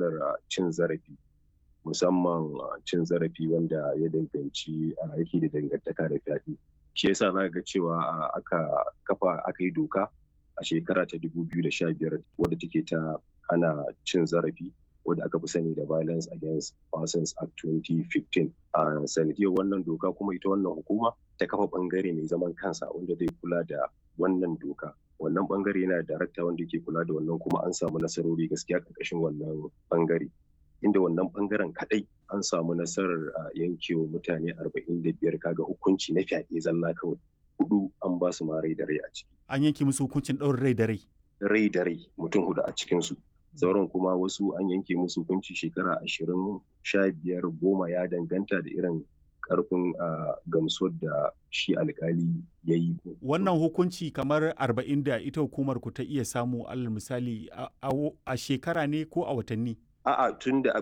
matsalar cin zarafi musamman cin zarafi wanda ya danganci aiki da dangantaka da fyaɗe shi yasa za ga cewa aka kafa aka yi doka a shekara ta 2015 wadda take ta hana cin zarafi wadda aka fi sani da violence against persons act 2015 a sanadiyar wannan doka kuma ita wannan hukuma ta kafa bangare mai zaman kansa wanda zai kula da wannan doka wannan bangare yana da darakta wanda ke kula da wannan kuma an samu nasarori gaskiya karkashin wannan bangare inda wannan bangaren kadai an samu nasarar yankewa mutane 45 kaga hukunci na fyaɗe zalla kawai hudu an ba su ma rai da rai a ciki an yanke musu hukuncin ɗaurin rai da rai rai da rai mutum hudu a cikinsu sauran kuma wasu an yanke musu hukunci shekara ashirin sha biyar goma ya danganta da irin karfin gamsuwar da shi alkali ya yi. Wannan hukunci kamar arba'in da ita hukumar ku ta iya samu alal misali a shekara ne ko a watanni? A'a tun da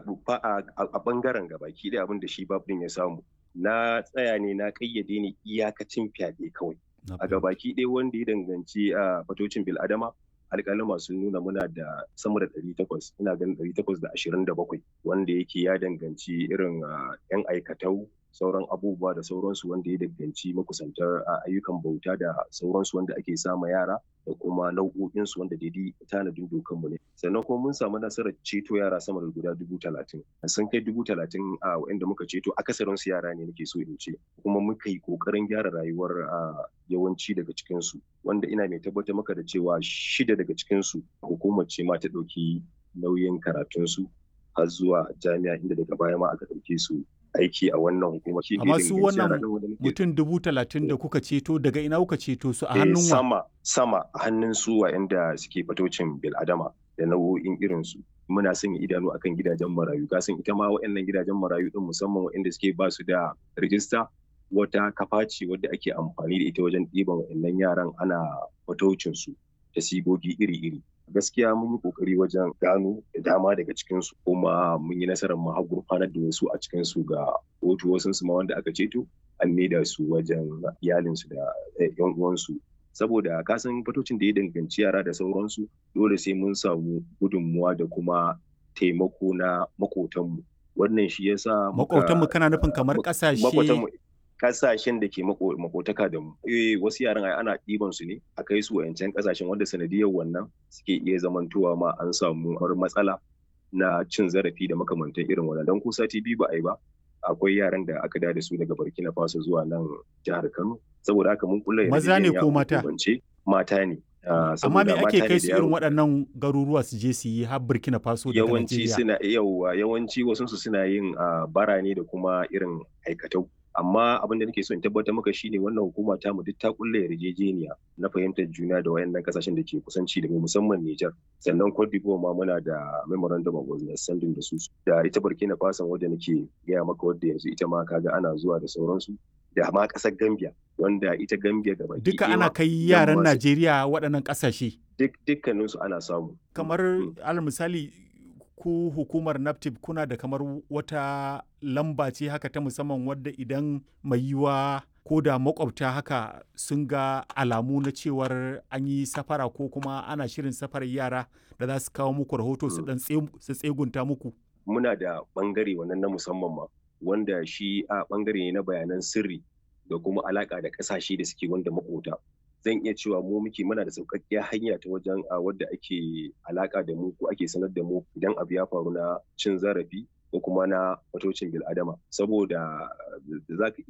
a bangaren gabaki da abin da shi babin ya samu. Na tsaya ne na kayyade ne iyakacin fyaɗe kawai. A gabaki ɗaya wanda ya danganci a fatocin bil'adama alƙalima sun nuna muna da sama da ɗari takwas ina ganin ɗari takwas da ashirin da bakwai wanda yake ya danganci irin yan aikatau sauran abubuwa da sauransu wanda ya danganci makusantar ayyukan bauta da sauransu wanda ake sama yara da kuma nau'o'insu wanda daidai tanadin dokanmu ne sannan kuma mun samu nasarar ceto yara sama da guda dubu talatin sun kai dubu talatin a wa'inda muka ceto akasarin su yara ne nake so in ce kuma muka yi kokarin gyara rayuwar yawanci daga cikinsu wanda ina mai tabbatar maka da cewa shida daga cikinsu hukumar ce ma ta ɗauki nauyin karatunsu har zuwa jami'a inda daga baya ma aka ɗauke su aiki a wannan hukuma. Amma su wannan mutum dubu talatin da kuka ceto daga ina kuka ceto su a hannun wa? Sama, sama a hannun su wa'anda suke fatocin bil'adama da nau'o'in irinsu. Muna sanya idanu akan gidajen marayu. Kasan ita ma wa'annan gidajen marayu din musamman wa'anda suke ba su da rijista wata kafa ce wadda ake amfani da ita wajen ɗiban wa'annan yaran ana fatocin su da sigogi iri-iri. gaskiya mun yi kokari wajen gano da dama daga cikinsu kuma mun yi nasarar mu har gurfanar da wasu a cikinsu ga kotu wasu su ma wanda aka ceto an maida su wajen iyalinsu da yan uwansu saboda kasan fatocin da ya danganci yara da sauransu dole sai mun samu gudunmuwa da kuma taimako na makotanmu wannan shi yasa makotanmu kana nufin kamar kasashe kasashen da ke makotaka da mu eh wasu yaran ai ana ɗiban su ne a kai su wayancan kasashen wanda sanadiyar wannan suke iya zamantowa ma an samu har matsala na cin zarafi da makamantan irin wannan dan ko sati biyu ba a yi ba akwai yaran da aka da su daga Burkina Faso zuwa nan jihar Kano saboda haka mun kula maza ne ko mata mata ne amma me ake kai su irin waɗannan garuruwa su je su yi har Burkina Faso da yawanci suna yawa yawanci wasu su suna yin bara ne da kuma irin aikatau amma abin da nake so in tabbatar maka shine wannan hukuma ta mu duk ta kulle yarjejeniya na fahimtar juna da wayannan kasashen da ke kusanci da mu musamman Niger sannan Cote d'Ivoire ma muna da memorandum of understanding da su da ita Burkina Faso wadda nake gaya maka wadda yanzu ita ma kaga ana zuwa da sauransu da ma kasar Gambia wanda ita Gambia gaba duka ana kai yaran Najeriya waɗannan kasashe duk dukkaninsu ana samu kamar alal misali ku hukumar naptip kuna da kamar wata lamba ce haka ta musamman wadda idan mai yiwa ko da makwabta haka sun ga alamu na cewar an yi safara ko kuma ana shirin safarar yara da za su kawo muku rahoto su dan su tsegunta muku muna da bangare wannan na musamman ma wanda shi a bangare ne na bayanan sirri da kuma alaka da kasashe da suke wanda makota zan iya cewa mu muke muna da sauƙaƙƙiyar hanya ta wajen a wadda ake alaƙa da mu ko ake sanar da mu idan abu ya faru na cin zarafi ko kuma na fatocin bil'adama saboda za ka